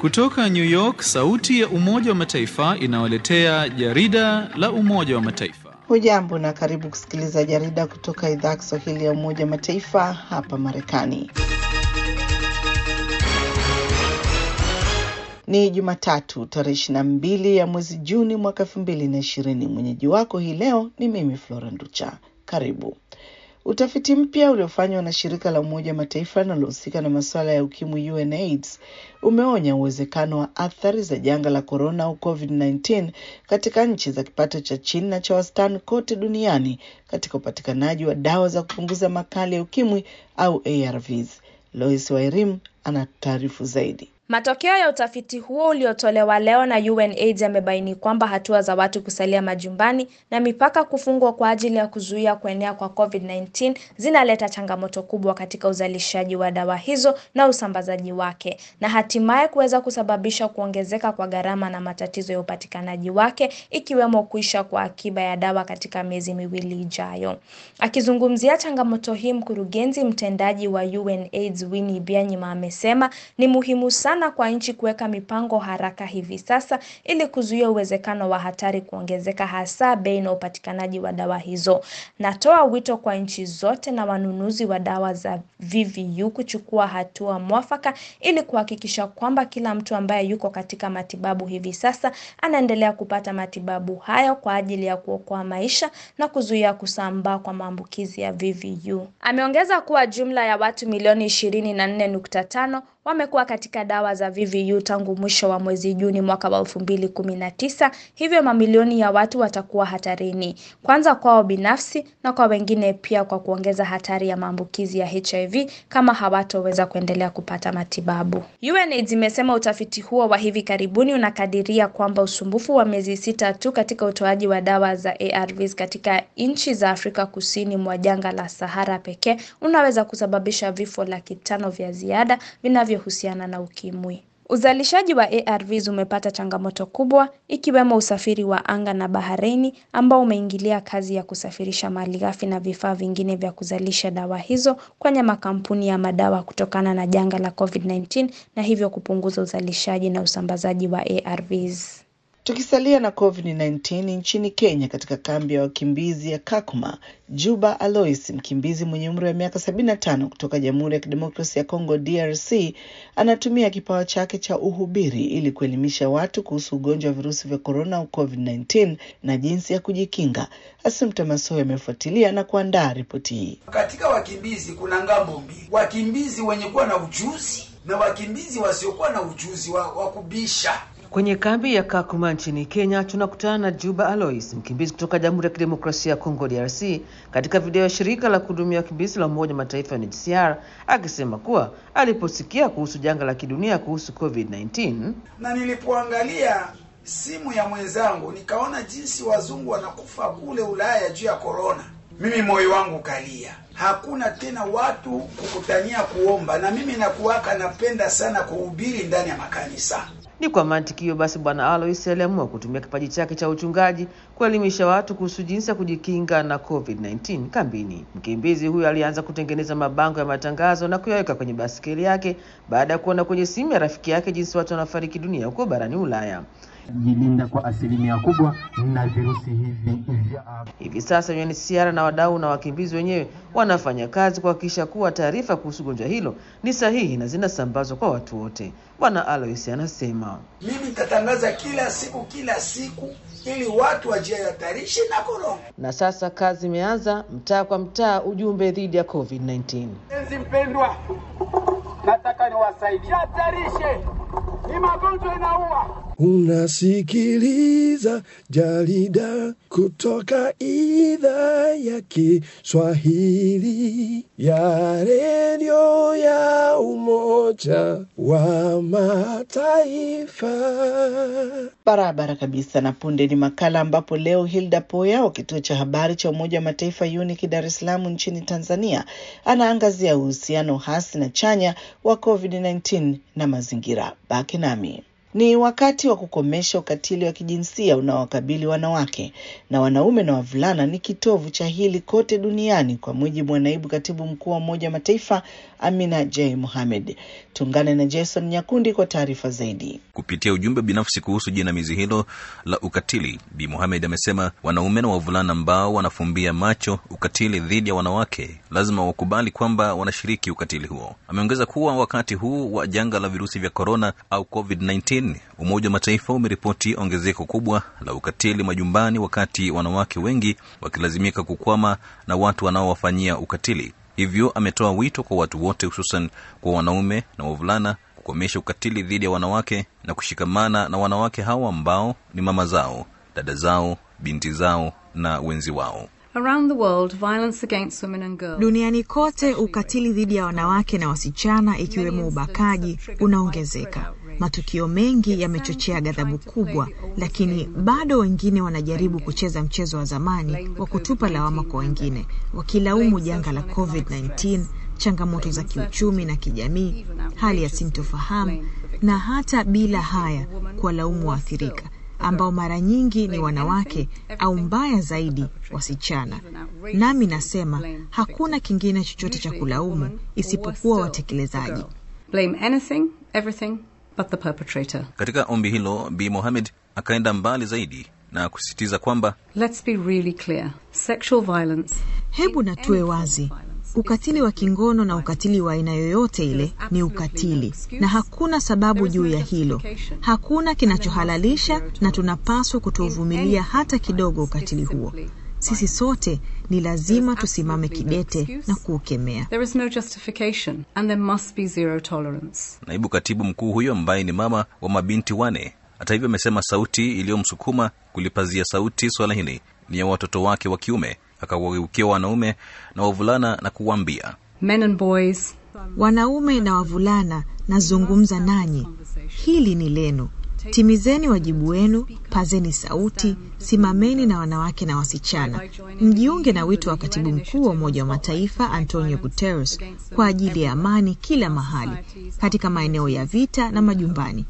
Kutoka New York, sauti ya Umoja wa Mataifa inawaletea jarida la Umoja wa Mataifa. Hujambo na karibu kusikiliza jarida kutoka idhaa ya Kiswahili ya Umoja wa Mataifa hapa Marekani. Ni Jumatatu tarehe ishirini na mbili ya mwezi Juni mwaka elfu mbili na ishirini. Mwenyeji wako hii leo ni mimi Flora Nducha. Karibu. Utafiti mpya uliofanywa na shirika la Umoja wa Mataifa linalohusika na masuala ya ukimwi UNAIDS umeonya uwezekano wa athari za janga la korona au COVID-19 katika nchi za kipato cha chini na cha wastani kote duniani katika upatikanaji wa dawa za kupunguza makali ya ukimwi au ARVs. Lois Wairim ana taarifu zaidi. Matokeo ya utafiti huo uliotolewa leo na UNAIDS yamebaini kwamba hatua za watu kusalia majumbani na mipaka kufungwa kwa ajili ya kuzuia kuenea kwa COVID-19 zinaleta changamoto kubwa katika uzalishaji wa dawa hizo na usambazaji wake na hatimaye kuweza kusababisha kuongezeka kwa gharama na matatizo ya upatikanaji wake ikiwemo kuisha kwa akiba ya dawa katika miezi miwili ijayo. Akizungumzia changamoto hii, mkurugenzi mtendaji wa UNAIDS Winnie Byanyima amesema ni muhimu sana na kwa nchi kuweka mipango haraka hivi sasa ili kuzuia uwezekano wa hatari kuongezeka, hasa bei na upatikanaji wa dawa hizo. Natoa wito kwa nchi zote na wanunuzi wa dawa za VVU kuchukua hatua mwafaka ili kuhakikisha kwamba kila mtu ambaye yuko katika matibabu hivi sasa anaendelea kupata matibabu hayo kwa ajili ya kuokoa maisha na kuzuia kusambaa kwa maambukizi ya VVU. Ameongeza kuwa jumla ya watu milioni 24.5 wamekuwa katika dawa za VVU tangu mwisho wa mwezi Juni mwaka wa 2019, hivyo mamilioni ya watu watakuwa hatarini, kwanza kwao binafsi na kwa wengine pia, kwa kuongeza hatari ya maambukizi ya HIV kama hawatoweza kuendelea kupata matibabu. UNAIDS imesema utafiti huo wa hivi karibuni unakadiria kwamba usumbufu wa miezi sita tu katika utoaji wa dawa za ARVs katika nchi za Afrika kusini mwa jangwa la Sahara pekee unaweza kusababisha vifo laki tano vya ziada vinavyohusiana na ukimwi. Uzalishaji wa ARVs umepata changamoto kubwa ikiwemo usafiri wa anga na baharini ambao umeingilia kazi ya kusafirisha malighafi na vifaa vingine vya kuzalisha dawa hizo kwenye makampuni ya madawa kutokana na janga la COVID-19 na hivyo kupunguza uzalishaji na usambazaji wa ARVs. Tukisalia na COVID-19 nchini Kenya, katika kambi ya wakimbizi ya Kakuma, Juba Alois, mkimbizi mwenye umri wa miaka 75 kutoka Jamhuri ya Kidemokrasia ya Kongo DRC, anatumia kipawa chake cha uhubiri ili kuelimisha watu kuhusu ugonjwa wa virusi vya korona au COVID-19 na jinsi ya kujikinga. Assumpta Masoya amefuatilia na kuandaa ripoti hii. Katika wakimbizi kuna ngambo mbili, wakimbizi wenye kuwa na ujuzi na wakimbizi wasiokuwa na ujuzi wa, wa kubisha Kwenye kambi ya Kakuma nchini Kenya tunakutana na Juba Alois, mkimbizi kutoka Jamhuri ya Kidemokrasia ya Kongo DRC, katika video ya shirika la kuhudumia wakimbizi la Umoja Mataifa UNHCR akisema kuwa aliposikia kuhusu janga la kidunia kuhusu COVID-19 na nilipoangalia simu ya mwenzangu nikaona jinsi wazungu wanakufa kule Ulaya juu ya korona, mimi moyo wangu ukalia. Hakuna tena watu kukutania kuomba, na mimi nakuwaka napenda sana kuhubiri ndani ya makanisa. Ni kwa mantiki hiyo basi, Bwana Alois aliamua kutumia kipaji chake cha uchungaji kuelimisha watu kuhusu jinsi ya kujikinga na COVID-19 kambini. Mkimbizi huyo alianza kutengeneza mabango ya matangazo na kuyaweka kwenye basikeli yake baada ya kuona kwenye simu ya rafiki yake jinsi watu wanafariki dunia huko barani Ulaya. Jilinda kwa asilimia kubwa na virusi hivi vya Hivi sasa UNHCR na wadau na wakimbizi wenyewe wanafanya kazi kuhakikisha kuwa taarifa kuhusu gonjwa hilo ni sahihi na zinasambazwa kwa watu wote. Bwana Alois anasema, Mimi nitatangaza kila siku kila siku ili watu wajihatarishe na korona. na sasa kazi imeanza, mtaa kwa mtaa, ujumbe dhidi ya COVID-19. Mpenzi mpendwa, nataka niwasaidie. Hatarishe, ni magonjwa inaua. Unasikiliza jarida kutoka idhaa ya Kiswahili ya redio ya Umoja wa Mataifa. Barabara kabisa. Na punde ni makala ambapo leo Hilda Poya wa kituo cha habari cha Umoja wa Mataifa UNIC Dar es Salaam nchini Tanzania anaangazia uhusiano hasi na chanya wa COVID-19 na mazingira. Baki nami. Ni wakati wa kukomesha ukatili wa kijinsia unaowakabili wanawake na wanaume na wavulana ni kitovu cha hili kote duniani, kwa mujibu wa naibu katibu mkuu wa Umoja wa Mataifa Amina J Mohamed. Tuungane na Jason Nyakundi kwa taarifa zaidi. Kupitia ujumbe binafsi kuhusu jinamizi hilo la ukatili, Bi Mohamed amesema wanaume na wavulana ambao wanafumbia macho ukatili dhidi ya wanawake lazima wakubali kwamba wanashiriki ukatili huo. Ameongeza kuwa wakati huu wa janga la virusi vya korona au COVID-19, Umoja wa Mataifa umeripoti ongezeko kubwa la ukatili majumbani, wakati wanawake wengi wakilazimika kukwama na watu wanaowafanyia ukatili. Hivyo ametoa wito kwa watu wote, hususan kwa wanaume na wavulana kukomesha ukatili dhidi ya wanawake na kushikamana na wanawake hawa ambao ni mama zao, dada zao, binti zao na wenzi wao. Around the world, violence against women and girls. Duniani kote ukatili dhidi ya wanawake na wasichana ikiwemo ubakaji unaongezeka. Matukio mengi yamechochea ghadhabu kubwa, lakini bado wengine wanajaribu kucheza mchezo wa zamani wa kutupa lawama kwa wengine, wakilaumu janga la COVID-19, changamoto za kiuchumi na kijamii, hali ya sintofahamu na hata bila haya kuwalaumu waathirika ambao mara nyingi ni wanawake au mbaya zaidi wasichana. Nami nasema hakuna kingine chochote cha kulaumu isipokuwa watekelezaji. Blame anything, everything but the perpetrator. Katika ombi hilo, Bi Mohamed akaenda mbali zaidi na kusisitiza kwamba Let's be really clear. Sexual violence. Hebu na tuwe wazi, ukatili wa kingono na ukatili wa aina yoyote ile ni ukatili, na hakuna sababu juu ya hilo. Hakuna kinachohalalisha, na tunapaswa kutovumilia hata kidogo ukatili huo. Sisi sote ni lazima tusimame kidete na kuukemea. There is no justification and there must be zero tolerance. naibu katibu mkuu huyo ambaye ni mama wa mabinti wane, hata hivyo, amesema sauti iliyomsukuma kulipazia sauti swala hili ni ya watoto wake wa kiume. Akawageukia wanaume na wavulana na kuwaambia, Men and boys, Wanaume na wavulana, nazungumza nanyi, hili ni lenu. Timizeni wajibu wenu, pazeni sauti, simameni na wanawake na wasichana. Mjiunge na wito wa katibu mkuu wa Umoja wa Mataifa Antonio Guterres kwa ajili ya amani kila mahali, katika maeneo ya vita na majumbani.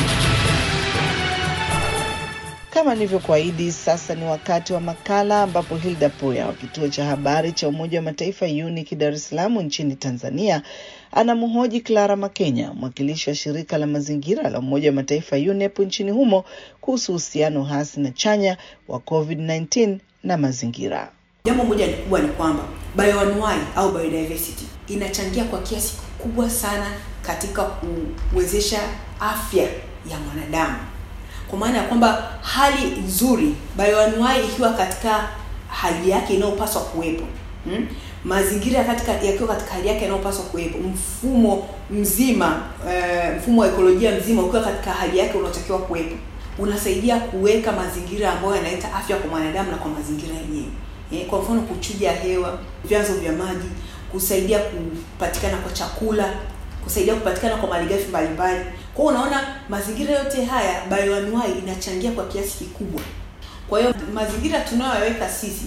Kama nilivyokuahidi, sasa ni wakati wa makala ambapo Hilda Poya wa kituo cha habari cha Umoja wa Mataifa UNIC Dar es Salaam nchini Tanzania anamhoji Clara Makenya, mwakilishi wa shirika la mazingira la Umoja wa Mataifa UNEP nchini humo kuhusu uhusiano hasi na chanya wa COVID-19 na mazingira. Jambo moja kubwa ni kwamba bioanuai au biodiversity inachangia kwa kiasi kikubwa sana katika kuwezesha afya ya mwanadamu, kwa maana ya kwamba hali nzuri, bioanuai ikiwa katika hali yake inayopaswa kuwepo hmm? mazingira katika yakiwa katika hali yake inayopaswa kuwepo, mfumo mzima uh, mfumo wa ekolojia mzima ukiwa katika hali yake unaotakiwa kuwepo, unasaidia kuweka mazingira ambayo yanaleta afya kwa mwanadamu na kwa mazingira yenyewe. Eh, kwa mfano kuchuja hewa, vyanzo vya maji, kusaidia kupatikana kwa chakula, kusaidia kupatikana kwa malighafi mbalimbali. Kwa hiyo unaona mazingira yote haya bioanuai inachangia kwa kiasi kikubwa. Kwa hiyo mazingira tunayoyaweka sisi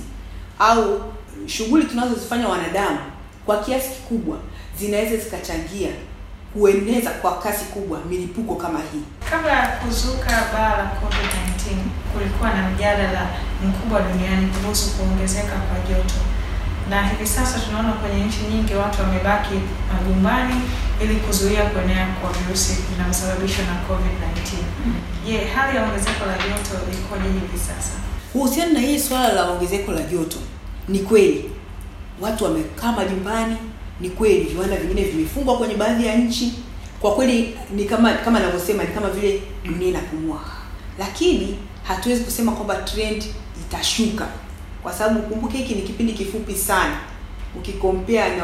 au shughuli tunazozifanya wanadamu kwa kiasi kikubwa zinaweza zikachangia kueneza kwa kasi kubwa milipuko kama hii. Kabla ya kuzuka baa la COVID-19 kulikuwa na mjadala mkubwa duniani kuhusu kuongezeka kwa joto, na hivi sasa tunaona kwenye nchi nyingi watu wamebaki majumbani ili kuzuia kuenea kwa virusi vinavyosababishwa na COVID-19. Je, hali ya ongezeko la joto ikoje hivi sasa? Kuhusiana na hii swala la ongezeko la joto, ni kweli watu wamekaa majumbani, ni kweli viwanda vingine vimefungwa kwenye baadhi ya nchi. Kwa kweli ni kama kama ninavyosema, ni kama vile dunia inapumua, lakini hatuwezi kusema kwamba trend itashuka, kwa sababu kumbuke, hiki ni kipindi kifupi sana ukikompea na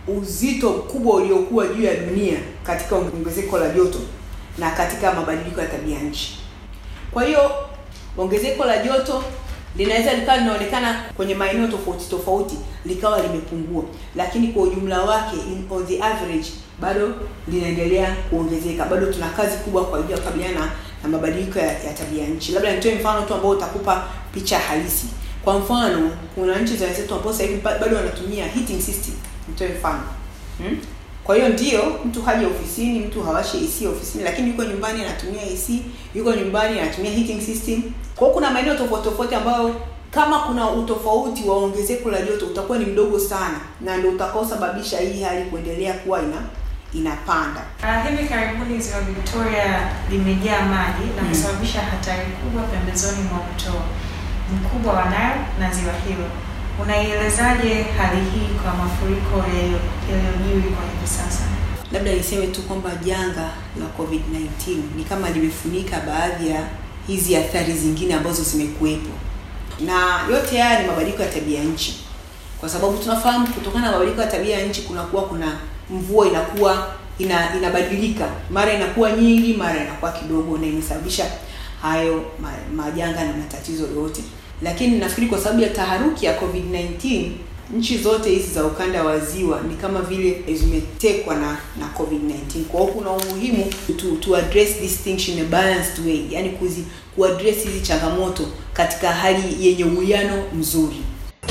uzito mkubwa uliokuwa juu ya dunia katika ongezeko la joto na katika mabadiliko ya tabia nchi. Kwa hiyo ongezeko la joto linaweza likawa linaonekana kwenye maeneo tofauti tofauti likawa limepungua, lakini kwa ujumla wake in, on the average bado linaendelea kuongezeka. Bado tuna kazi kubwa kwa ajili ya kukabiliana na, na mabadiliko ya, ya tabia nchi. Labda nitoe mfano tu ambao utakupa picha halisi. Kwa mfano, kuna nchi za wenzetu ambao sasa hivi bado wanatumia heating system. Nitoe mfano hmm? Kwa hiyo ndio mtu haji ofisini, mtu hawashi AC ofisini, lakini yuko nyumbani anatumia AC, yuko nyumbani anatumia heating system. Kwa hiyo kuna maeneo tofauti tofauti ambayo kama kuna utofauti wa ongezeko la joto utakuwa ni mdogo sana, na ndio utakaosababisha hii hali kuendelea kuwa ina inapanda. Uh, hivi karibuni ziwa Victoria limejaa maji na kusababisha hatari kubwa pembezoni mwa mto mkubwa wa Nile na ziwa hilo. Unaielezaje hali hii kwa mafuriko yaliyojiri kwa hivi sasa? Labda niseme tu kwamba janga la COVID-19 ni kama limefunika baadhi ya hizi athari zingine ambazo zimekuwepo, na yote haya ni mabadiliko ya tabia nchi, kwa sababu tunafahamu kutokana na mabadiliko ya tabia ya nchi kunakuwa kuna mvua inakuwa ina, inabadilika, mara inakuwa nyingi, mara inakuwa kidogo, na imesababisha hayo ma, majanga na matatizo yote. Lakini nafikiri kwa sababu ya taharuki ya COVID-19 nchi zote hizi za ukanda wa ziwa ni kama vile zimetekwa na na COVID-19. Kwa hiyo kuna umuhimu to, to address this things in a balanced way, yani kuzi kuaddress hizi changamoto katika hali yenye uwiano mzuri.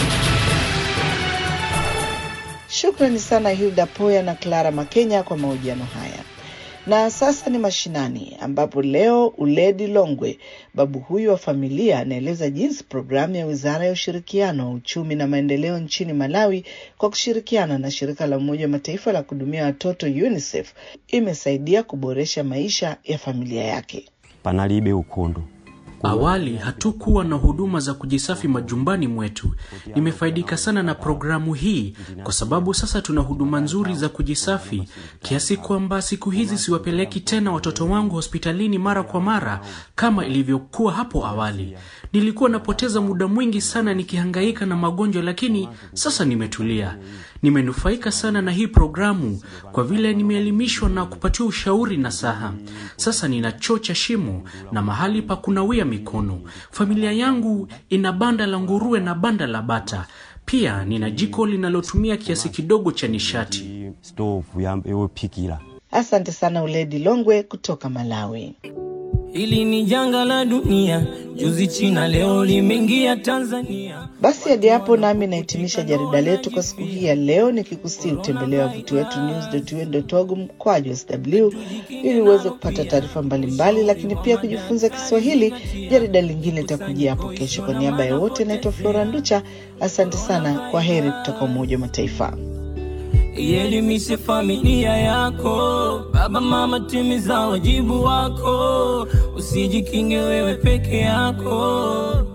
Shukrani sana Hilda Poya na Clara Makenya kwa mahojiano haya. Na sasa ni mashinani, ambapo leo Uledi Longwe, babu huyu wa familia, anaeleza jinsi programu ya Wizara ya Ushirikiano wa Uchumi na Maendeleo nchini Malawi kwa kushirikiana na shirika la Umoja wa Mataifa la kuhudumia watoto UNICEF imesaidia kuboresha maisha ya familia yake. panalibe ukhondo Awali hatukuwa na huduma za kujisafi majumbani mwetu. Nimefaidika sana na programu hii kwa sababu sasa tuna huduma nzuri za kujisafi kiasi kwamba siku hizi siwapeleki tena watoto wangu hospitalini mara kwa mara kama ilivyokuwa hapo awali. Nilikuwa napoteza muda mwingi sana nikihangaika na magonjwa, lakini sasa nimetulia. Nimenufaika sana na hii programu kwa vile nimeelimishwa na kupatiwa ushauri na saha. Sasa nina choo cha shimo na mahali pa kunawia mikono. Familia yangu ina banda la nguruwe na banda la bata. Pia nina jiko linalotumia kiasi kidogo cha nishati. stovu ya- yopikira Asante sana Uledi Longwe kutoka Malawi. Hili ni janga la dunia, juzi China, leo limeingia Tanzania. Basi hadi hapo nami nahitimisha jarida letu kwa siku hii ya leo, nikikusii utembelea wavuti wetu news.un.org mkwaju sw ili uweze kupata taarifa mbalimbali, lakini pia kujifunza Kiswahili. Jarida lingine litakujia hapo kesho. Kwa niaba ya wote, naitwa Flora Nducha. Asante sana, kwa heri kutoka Umoja wa Mataifa. Ielimishe familia yako, baba mama, timiza wajibu wako, usijikinge wewe peke yako.